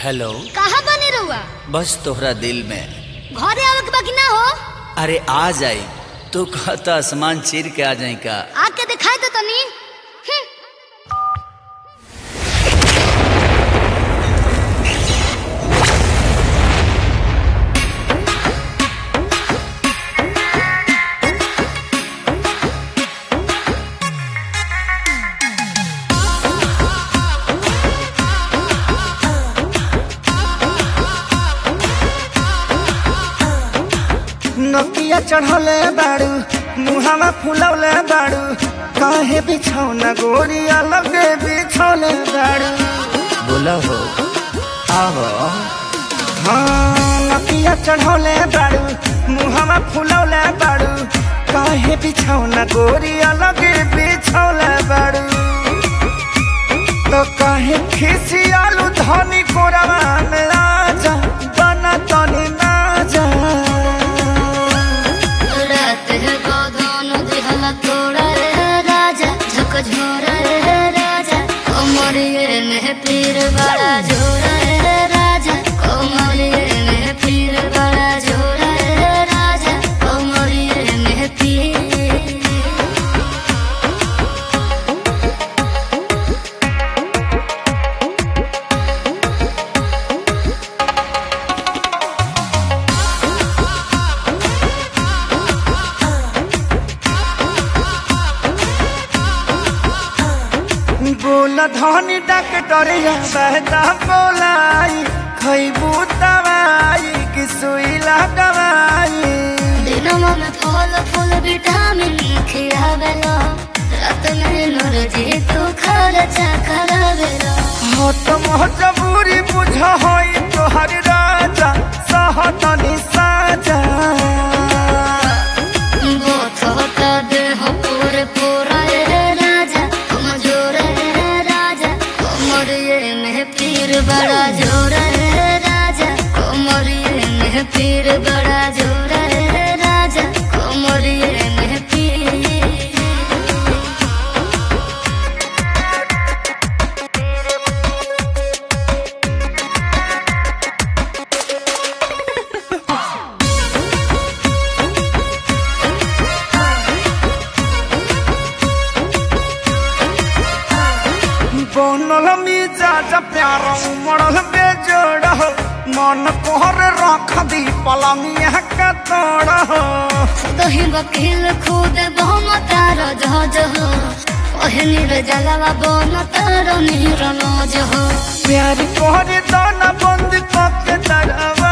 hello कहाँ बने रहुआ बस तोहरा दिल में घरे आवे के बाकी ना हो अरे आ जाई तू कहता आसमान चीर के आ जाई का आके दिखाई तो तनी हम्म, नकिया चढ़ौले बाड़ू मुहावा फुलौले बाड़ू काहे बिछौना गोरी अलगे बिछौले बाड़ू बोला हो आवो हाँ नकिया चढ़ौले बाड़ू मुहावा फुलौले बाड़ू काहे बिछौना गोरी अलगे बिछौले बाड़ू तो काहे खिसियालू धनी कोरवा में आजा बना तनी ना जा रात है गोदान दिहला तोड़ा रे राजा झक झोरा रे राजा कोमरिए में पीर बड़ा झोरा रे राजा कोमरिए में पीर बड़ा झोरा रे राजा कोमरिए में पीर बोल धनी डॉक्टरिया बहता बोलाई खैबू दवाई कि सुई लगवाई दिनमा में फल फूल विटामिन खियावेला रात में नरजी तू खर्चा करावेला हो तो मजबूरी बुझ होई तोहर राजा सहतनी साजा बोथ होता देह पूरे पूरा रे राजा कमजोर रे राजा कोमरिए में पीर बड़ा जोर रे राजा कोमरिए में पीर बड़ा जोर रे राजा कोमरिए में पीर बनल मिजाज प्यार उमड़ल बेजोड़ हो मन कोहर रख दी पलंगिया का तोड़ हो दही वकील खुद बहुम तार जहाज हो ओहनी रे जलवा बन तार नीर नौज हो प्यार कोहरे दाना बंद करके तरवा